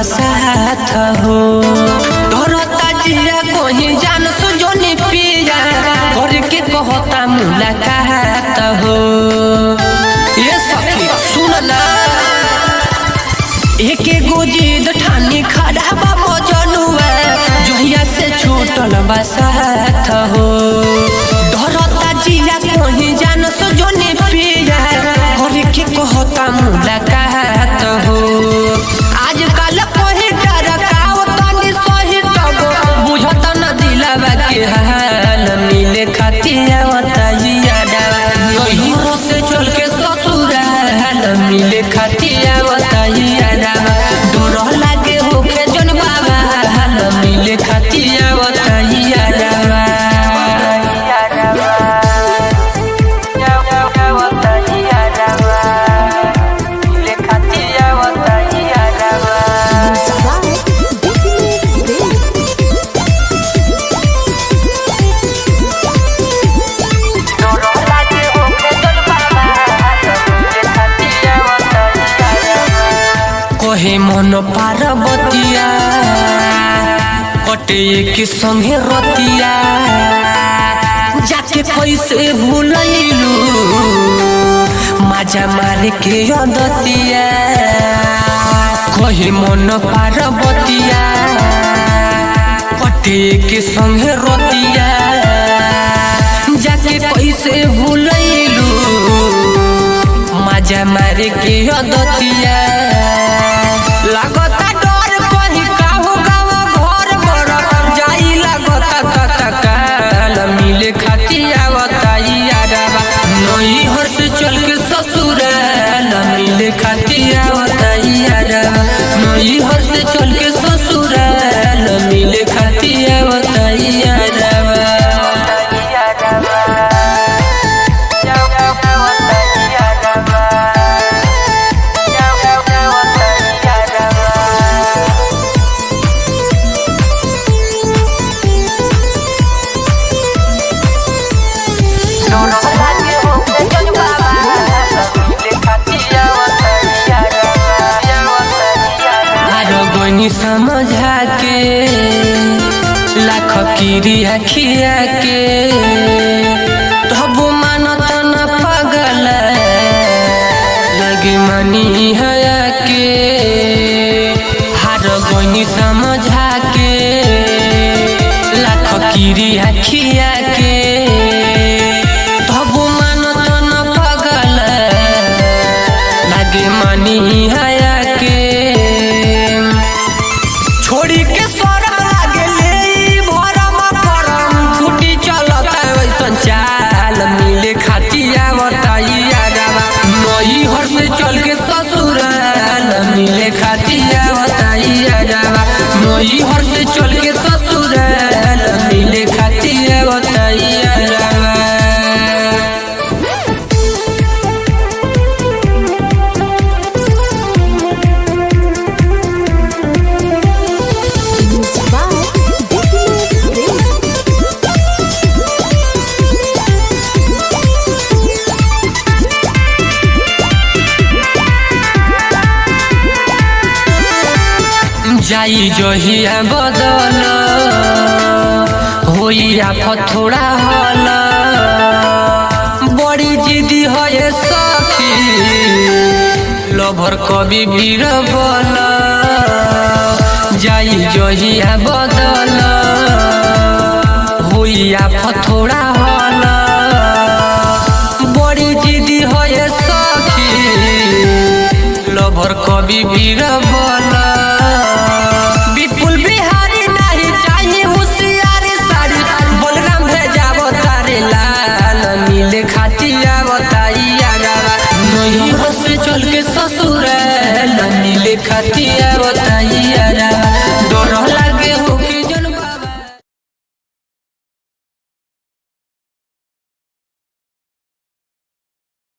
बसात हो धरता जिया कहीं जान सुजोनी पिया और के कहता मुलाकात हो ये सखी सुन ना एक एगो जिद ठानी खड़ा बा मजनुआ जहिया से छूटल बसात हो धरता जिया कहीं जान सुजोनी पिया और के कहता मुलाकात हो आजकल कोई डरकाव तनी सही तब बुझत न दिलवा के हाल मिले खातिर आवताइया यही से चल के ससुराल मिले खातिर आवताइया डर लागे होके जन बाबा हाल मिले खातिर आवताइया Sabay, Business Day. कहे मन पार्वतिया कटे के संगे रतिया जाके कैसे भूलैलू माजा मारे के अदतिया कहे मन पार्वतिया कटे के संगे रतिया जाके कैसे भूलैलू मजा मारे के अदतिया लागता डर कहीं काहू गाँव घर मर जाई लागता कता काल मिले खातिर आवताइया रावा नई हर से चल के ससुराल मिले खातिर आवताइया रावा नई हर से चल के ससुराल मिले खातिर आवताइया रावा आरो गनी समझा के लाख किरिया खिया के तब मानत न पगल लगे मनी हया के हार गनी समझा के लाख किरिया खिया के तब मानत न पगल लागे मनी हया के छोड़ी के सोरा लागे ले ई भरम परम छुट्टी चलत वैसन चाल मिले खातिया बताइया रावा नई हर से चल के ससुराल मिले खातिया बताइया रावा नई हर से चल के ससुराल मिले खातिया बताइया रावा Sabay, Business Day. जाई जहिया बदल होइया फथोड़ा हल बड़ी जिदी है सखी लभर कवि भीर बल जाई जहिया बदल होइया फथोड़ा हल बड़ी जिदी है सखी लभर कवि भीर